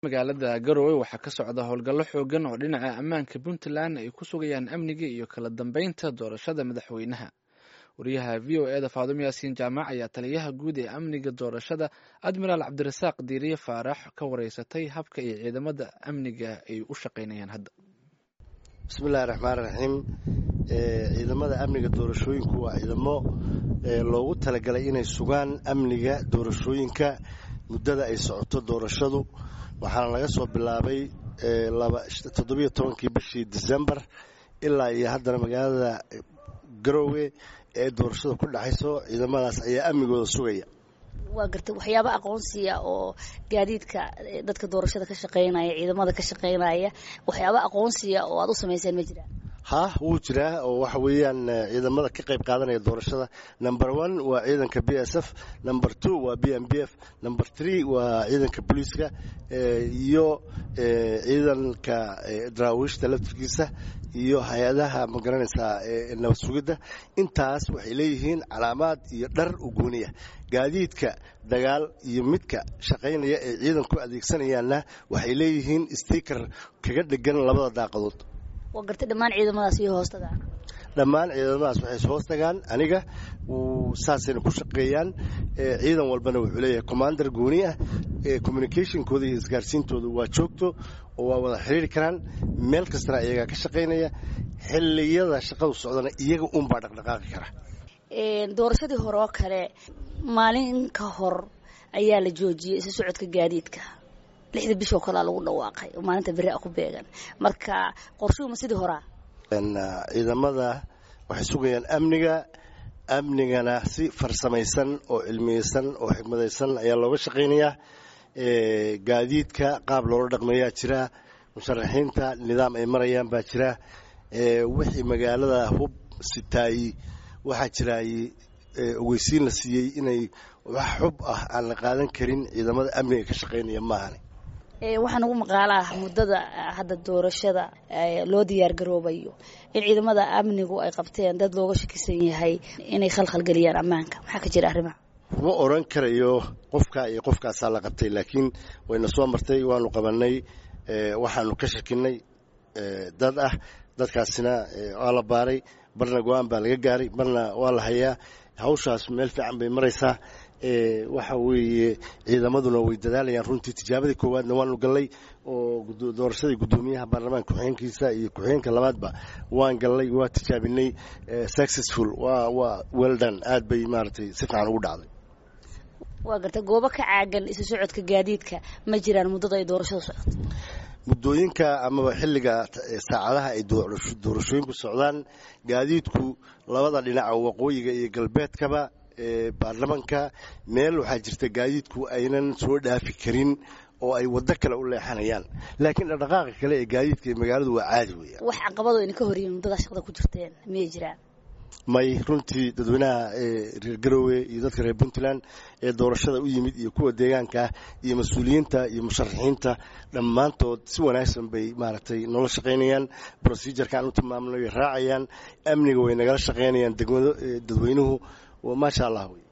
magaalada garowe waxaa ka socda howlgallo xoogan oo dhinaca ammaanka puntland ay ku sugayaan amniga iyo kala dambeynta doorashada madaxweynaha wariyaha v o eda faadumo yaasiin jaamac ayaa taliyaha guud ee amniga doorashada admiraal cabdirasaaq diiriye faarax ka wareysatay habka iyo ciidamada amniga ay u shaqeynayaan hadda bismillahi raxmaan raxiim ciidamada amniga doorashooyinku waa ciidamo loogu talagalay inay sugaan amniga doorashooyinka muddada ay socoto doorashadu waxaana laga soo bilaabay toddobiyo tobankii bishii decembar ilaa iyo haddana magaalada garowe ee doorashada ku dhexayso ciidamadaas ayaa amnigooda sugaya waa gartay waxyaaba aqoonsiya oo gaadiidka dadka doorashada ka shaqeynaya ciidamada ka shaqeynaya waxyaaba aqoonsiya oo aad u samayseen ma jiraan ha wuu jiraa oo waxa weeyaan ciidamada ka qayb qaadanaya doorashada number one waa ciidanka b s f number two waa b m b f number three waa ciidanka booliiska iyo ciidanka daraawiishta laftirkiisa iyo hay-adaha ma garanaysaa nabad sugidda intaas waxay leeyihiin calaamaad iyo dhar ugooniya gaadiidka dagaal iyo midka shaqaynaya ee ciidanku adeegsanayaanna waxay leeyihiin stiker kaga dhegan labada daaqadood waa gartay dhammaan ciidamadaas iyo hoostagaan dhammaan ciidamadaas waxay hoos tagaan aniga saasayna ku shaqeeyaan ciidan walbana wuxuu leeyahay commander gooni ah communicationkooda iyo isgaarsiintooda waa joogto oo waa wada xiriiri karaan meel kastana iyagaa ka shaqaynaya xilliyada shaqadu socdana iyaga unbaa dhaqdhaqaaqi kara doorashadii hore oo kale maalin ka hor ayaa la joojiyey isu socodka gaadiidka lixda bishoo kalea lagu dhawaaqay oo maalinta beri a ku beegan marka qorshuhuma sidii horaa ciidamada waxay sugayaan amniga amnigana si farsamaysan oo cilmiyeysan oo xikmadaysan ayaa looga shaqaynayaa gaadiidka qaab loola dhaqmeeyaa jira musharaxiinta nidaam ay marayaan baa jira wixii magaalada hub sitaayi waxaa jiraay ogeysiin la siiyey inay wax xub ah aan la qaadan karin ciidamada amniga ka shaqaynaya maahane waxaan ugu maqaalaa muddada hadda doorashada loo diyaar garoobayo in ciidamada amnigu ay qabteen dad looga shakisan yahay inay khalkhalgeliyaan ammaanka maxaa ka jira arrimaha kuma oran karayo qofka iyo qofkaasaa la qabtay laakiin wayna soo martay waanu qabanay waxaanu ka shakinay dad ah dadkaasina waa la baaray barna go-aan baa laga gaaray barna waa la hayaa hawshaas meel fiican bay maraysaa waxa weeye ciidamaduna way dadaalayaan runtii tijaabadii koowaadna waanu gallay oo doorashadii guddoomiyaha baarlamaanka ku-xigeenkiisa iyo ku-xigeenka labaadba waan gallay waa tijaabinay successful waa waa weldan aad bay maaragtay si fiican ugu dhacday waa garta goobo ka caagan isu socodka gaadiidka ma jiraan muddada ay doorashadu socoto muddooyinka amaba xilliga saacadaha ay doorashooyinku socdaan gaadiidku labada dhinaca waqooyiga iyo galbeedkaba baarlamanka meel waxaa jirta gaadiidku aynan soo dhaafi karin oo ay waddo kale u leexanayaan laakiin dhaqdhaqaaqa kale ee gaadiidka ee magaaladu waa caadi weeyaan wax caqabado idin ka horyihin muddadaa shaqada ku jirteen miyay jiraan may runtii dadweynaha reer garowe iyo dadka reer puntland ee doorashada u yimid iyo kuwa deegaanka ah iyo mas-uuliyiinta iyo musharaxiinta dhammaantood si wanaagsan bay maaragtay noola shaqaynayaan procedureka aan u tilmaamnay way raacayaan amniga way nagala shaqaynayaan dadweynuhu maasha allah wey